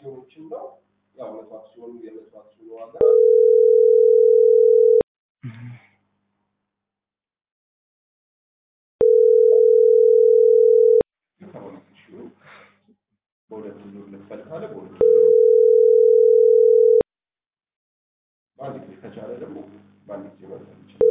አክሲዮኖችን ነው። ያው መቶ አክሲዮኑ የመቶ አክሲዮኑ ዋጋ ሰባ አምስት ሺህ ነው። በሁለት ዙር ልክፈል ካለ በሁለት ዙር በአንድ ጊዜ ከቻለ ደግሞ በአንድ ጊዜ መክፈል ይችላል።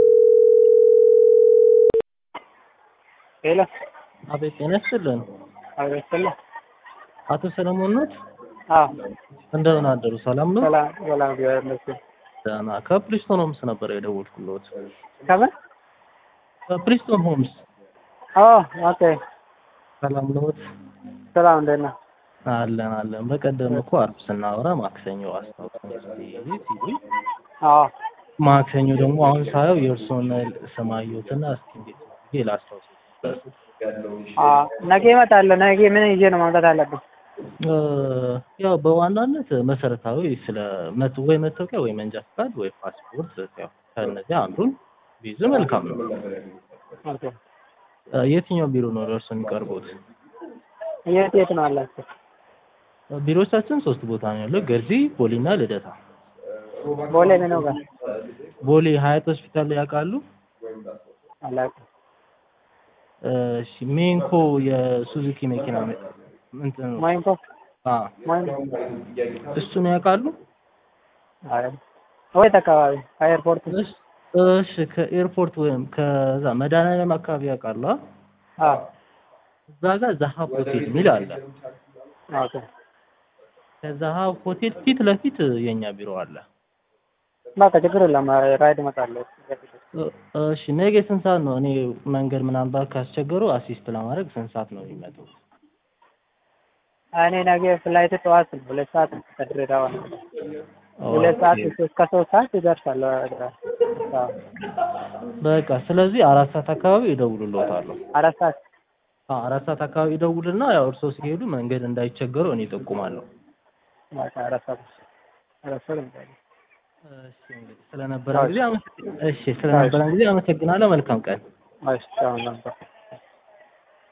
ሄሎ አቤት ጤና ይስጥልን። አቤተለ አቶ ሰለሞን ኖት? አዎ እንደምን አደሩ? ሰላም ነው? ሰላም ሰላም እግዚአብሔር ይመስገን ደህና። ከፕሪስቶን ሆምስ ነበር የደወልኩልዎት። ከምን ከፕሪስቶን ሆምስ ኦ ኦኬ ሰላም ነዎት? ሰላም እንዴት ነህ አለን አለን። በቀደም እኮ አርብ ስናወራ ማክሰኞ አስታውሰን እስኪ ሲሉኝ አዎ ማክሰኞ ደግሞ አሁን ሳየው የእርስዎን ስም አየሁትና እስኪ እንዴት ነው ብዬ ላስታውስ አዎ ነገ እመጣለሁ ነገ ምን ይዤ ነው ማምጣት አለብኝ እ ያው በዋናነት መሰረታዊ ስለ መት ወይ መታወቂያ ወይ መንጃ ፈቃድ ወይ ፓስፖርት ያው ከእነዚህ አንዱን ቢይዙ መልካም ነው። ኦኬ እ የትኛው ቢሮ ነው ለእርስዎ የሚቀርቡት? የት የት ነው አላችሁ ቢሮዎቻችን ሶስት ቦታ ነው ያለው፣ ገርጂ፣ ቦሌና ልደታ። ቦሌ ምን ነው ጋር ቦሌ ሀያት ሆስፒታል ላይ ያውቃሉ? አላውቅም እሺ ሜንኮ የሱዙኪ መኪና መ- እንትን ነው። ሞይንኮ አ ሞይንኮ እሱን ያውቃሉ? አይ ወይት አካባቢ ከኤርፖርት እሺ እሺ ከኤርፖርት ወይም ከዛ መድኃኒዓለም አካባቢ ያውቃሉ? አ? አዎ እዛ ጋር ዛሀብ ሆቴል የሚል አለ። ኦኬ ከዛሀብ ሆቴል ፊት ለፊት የኛ ቢሮ አለ። በቃ ችግር የለም ራይድ እመጣለሁ እ- እሺ ነገ ስንት ሰዓት ነው? እኔ መንገድ ምናምን ካስቸገሩ አሲስት ለማድረግ ስንት ሰዓት ነው የሚመጡት? እኔ ነገ ፍላይት ጠዋት ነው ሁለት ሰዓት ነው ከድሬዳዋ ሁለት ሰዓት እስከ ሶስት ሰዓት ይደርሳል አዎ በቃ ስለዚህ አራት ሰዓት አካባቢ እደውልልዎታለሁ። አራት ሰዓት አዎ አራት ሰዓት አካባቢ እደውልና ያው እርስዎ ሲሄዱ መንገድ እንዳይቸገሩ እኔ እጠቁማለሁ። በቃ አራት ሰዓት አራት ሰዓት እመጣለሁ እሺ እንግዲህ ስለነበረን ጊዜ አመሰግ- እሺ ስለነበረን ጊዜ አመሰግናለሁ። መልካም ቀን። እሺ አሁን ነበር